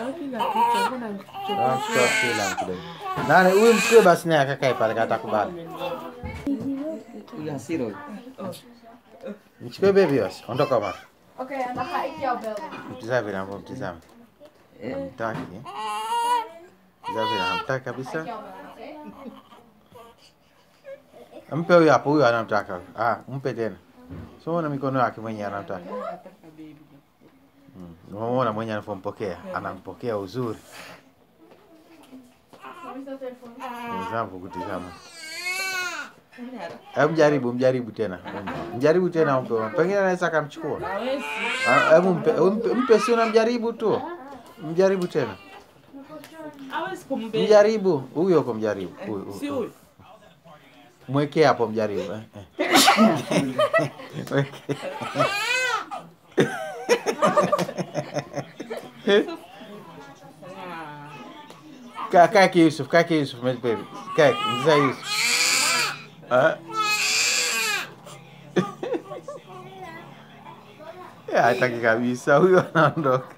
kila kitu, mbona Ah, mtoa kila mtu. Nani huyu mchukue basi naye akakae pale kata kubali. Yule hasira huyo. Mchukue baby basi. Ondoka mara. Oké, en dan ga ik jou bellen. Mtizame vile ambavyo mtizame. Eh, Mtaki. Mtizame vile hamtaki kabisa. Jou bellen, oké? Mpe huyo hapo, huyo anamtaka. Ah, mpe tena. So unaona mikono yake mwenyewe anamtaka. Mm. Unaona mwenyewe anapompokea, anampokea uzuri. Hoe is dat telefoon? Mzambo kutizama. Hebu mjaribu, mjaribu tena. Mjaribu tena mpe. Pengine anaweza akamchukua. hawezi. Ah, Hebu mpe, mpe, mpe si unamjaribu tu. Mjaribu tena. Hawezi kumbeba. Mjaribu. Huyo uko mjaribu. Huyu, huyu, Si huyu. Mwekee hapo mjaribu. eh, eh. Mwekee. Kaa kaa ki Yusuf, kaa ki Yusuf, my baby. Kaa mzaa Yusuf. Ah. Ya, hataki kabisa huyo anaondoka.